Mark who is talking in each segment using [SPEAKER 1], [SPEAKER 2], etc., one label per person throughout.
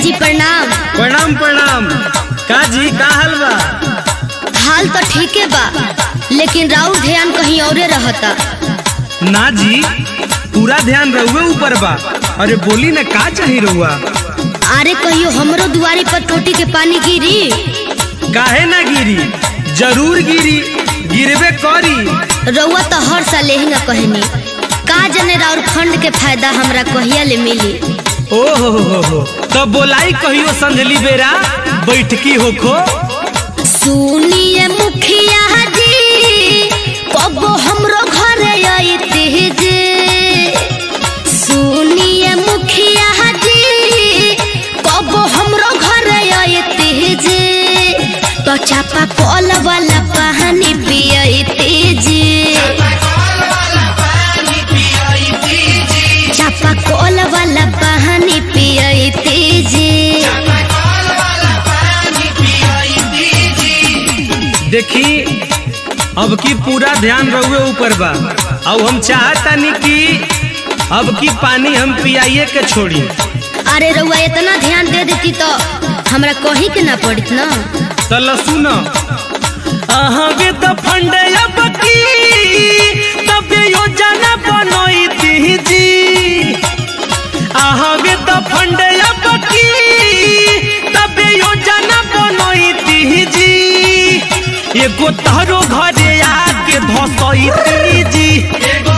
[SPEAKER 1] जी प्रणाम
[SPEAKER 2] प्रणाम प्रणाम का जी का हाल बा
[SPEAKER 1] हाल तो ठीके बा लेकिन राउर ध्यान कहीं औरे रहता
[SPEAKER 2] ना जी पूरा ध्यान रहुए ऊपर बा अरे बोली ना का चाही रहुआ
[SPEAKER 1] अरे कहियो हमरो दुआरी पर टोटी के पानी गिरी
[SPEAKER 2] काहे ना गिरी जरूर गिरी गिरबे करी
[SPEAKER 1] रउआ तो हर साल यही ना कहनी का जने राउर फंड के फायदा हमरा कहिया ले मिली
[SPEAKER 2] ओ हो हो हो हो तो बोलाई कहियो संझली बेरा बैठकी होखो
[SPEAKER 1] सुनिए मुखिया जी कबो हमरो घरे आइते जे सुनिए मुखिया जी कबो हमरो घरे आइते जे तो चापा कल वाला पानी पियते जे चापा कल वाला पानी पियते जे
[SPEAKER 2] देखी अब की पूरा ध्यान रहुए ऊपर बा अब हम चाहतानी कि अब की पानी हम पियाइए के छोड़ी
[SPEAKER 1] अरे रउआ इतना ध्यान दे देती तो हमरा कहीं के ना पड़त ना
[SPEAKER 2] तल सुन अहगे तो फंड अब की तब योजना बनैती जी अहगे तो फंड अब की तब योजना बनैती जी एगो तहरो घरे आके धसैती जी एगो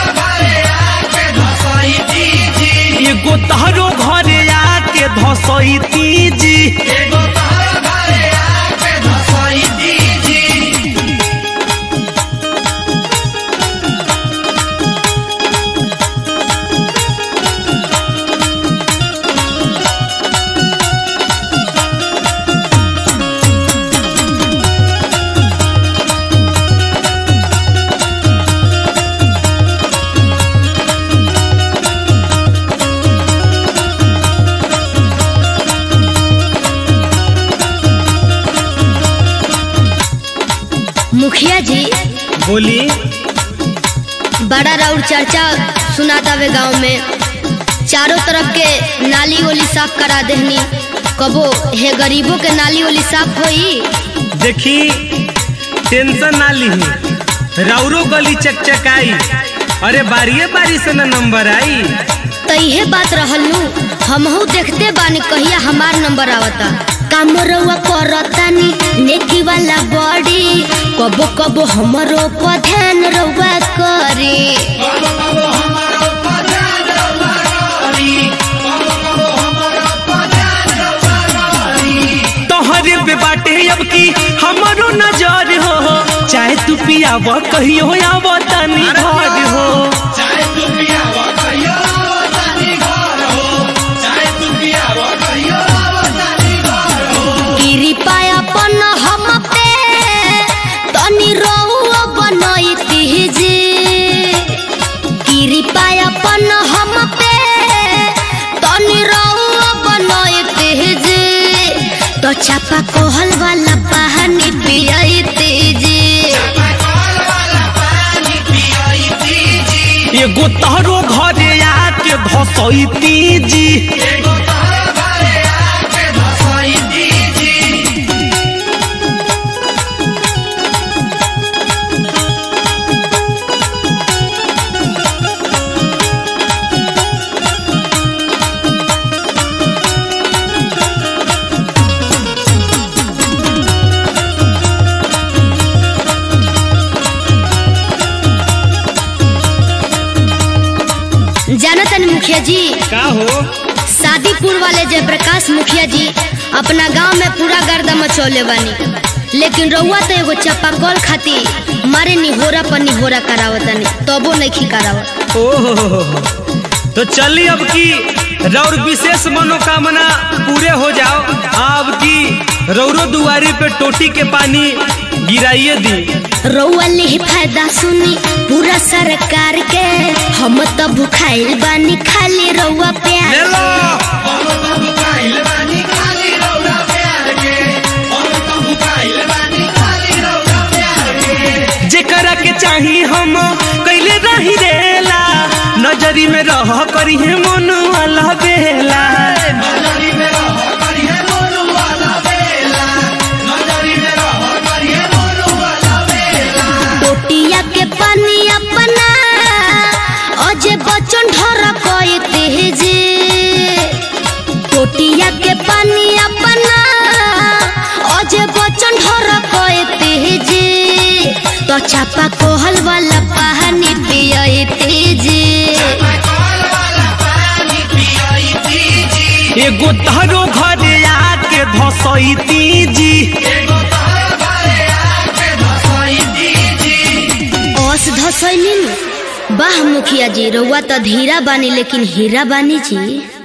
[SPEAKER 2] तहरो घरे आके धसैती जी
[SPEAKER 1] मुखिया जी
[SPEAKER 2] बोली
[SPEAKER 1] बड़ा राउर चर्चा सुनाता वे गांव में चारों तरफ के नाली ओली साफ करा देहनी कबो हे गरीबों के नाली ओली साफ होई
[SPEAKER 2] देखी टेंशन ना लीही राउरो गली चकचकाई अरे बारिये बारी से ना नंबर आई
[SPEAKER 1] तो इहे बात रहलू हमहू देखते बानी कहिया हमार नंबर आवता काम रउआ करतानी नेकी वाला बॉडी कबो कबो हमरो पर ध्यान रउआ करे
[SPEAKER 2] तोहरे पे बाटे अब की हमारो नजर हो चाहे तू पियाव कहियो आव तनी घर हो
[SPEAKER 1] गिरी पायापन हम पे तनी रउआ बनैती जे गिरी पायापन हम पे तनी रउआ बनैती जे तो चापा कोहल वाला पानी पियते जे
[SPEAKER 2] एगो तोहरो घरे आके धसैती जी
[SPEAKER 1] जाना तनी मुखिया जी
[SPEAKER 2] का हो
[SPEAKER 1] शादीपुर वाले जयप्रकाश मुखिया जी अपना गांव में पूरा गर्दा मचौले बानी लेकिन रउआ तो एगो चपाकल खाती मारे निहोरा पर निहोरा करावतनी तबो नहीं करावत
[SPEAKER 2] ओ हो हो हो हो। तो चली अब की रौर विशेष मनोकामना पूरे हो जाओ अब की रौरो दुआरी पे टोटी के पानी गिराइए दी
[SPEAKER 1] रउआ ले फायदा सुनी पूरा सरकार के हम तो भुखाइल बानी खाली रउआ
[SPEAKER 2] ले
[SPEAKER 1] प्यार
[SPEAKER 2] लो जेकरा के चाही हम कैले रही रेला नजरी में रह करी है मन वाला बेला एगो तहरो घरे आके धसैती जी
[SPEAKER 1] ओस धसैनी वाह मुखिया जी रउआ तो धीरा बानी लेकिन हीरा बानी जी